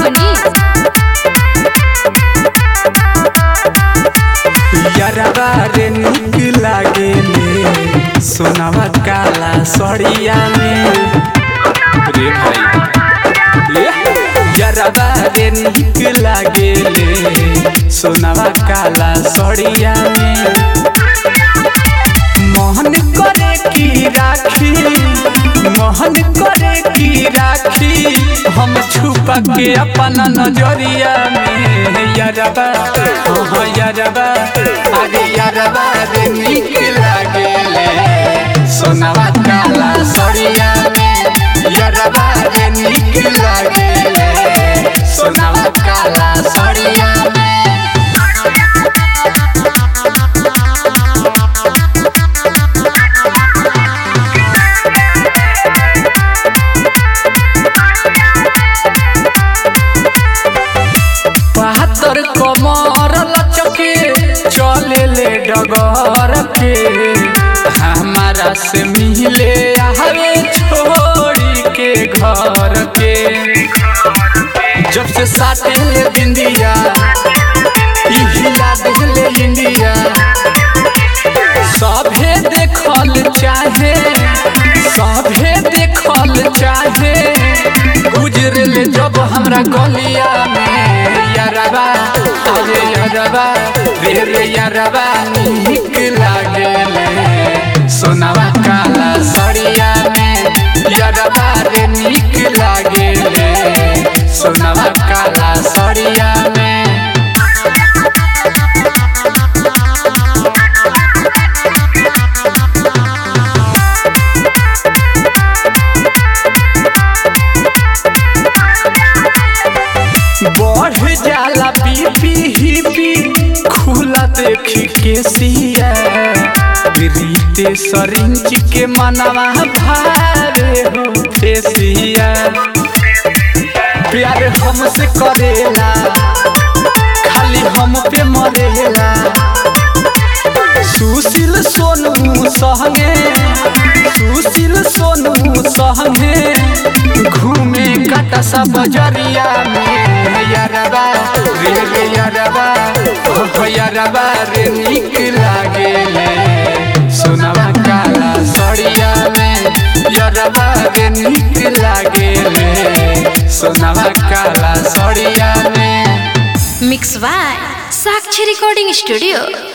मनी यरबा रे निक लागे ले सोनावा काला सड़िया में रे भाई ये यरबा रे निक लागे ले सोनावा काला सड़िया में मोहन करे की राखी मोहन करे की राखी हम छुपा के अपना नजरिया में यरबा हाँ यरबा अरे यरबा रे निक लागे ले सोनावा काला सड़िया में यरबा रे निक लागे ले सोनावा काला सड़िया में बहत्तर कमर लचके चले ले डगर के हमारा से मिले आवे छोड़ी के घर के जब से साथे ले बिंदिया इहिया दिले इंडिया सभे देखल चाहे सभे देखल चाहे गुजरल जब हमरा गलिया में यारबा अरे यारबा रे रे यारबा निक लागेले सोनावा काला सड़िया में यारबा रे निक लागेले सोनावा काला सड़िया में बढ़ जाला बीपी हिपी खुला देखी के सिया रीते सरिंच के मनवा भारे हो फेसिया प्यार हमसे करेला खाली हम पे मरेला सुशील सोनू सहंगे सुशील सोनू सहंगे घूमे काटा सा बजरिया में यारबा रे रे यारबा ओ यारबा रे निक लागेले सोनावा काला सड़िया में यारबा रे निक लागेले सोनावा काला सड़िया में mix by Sakshi recording studio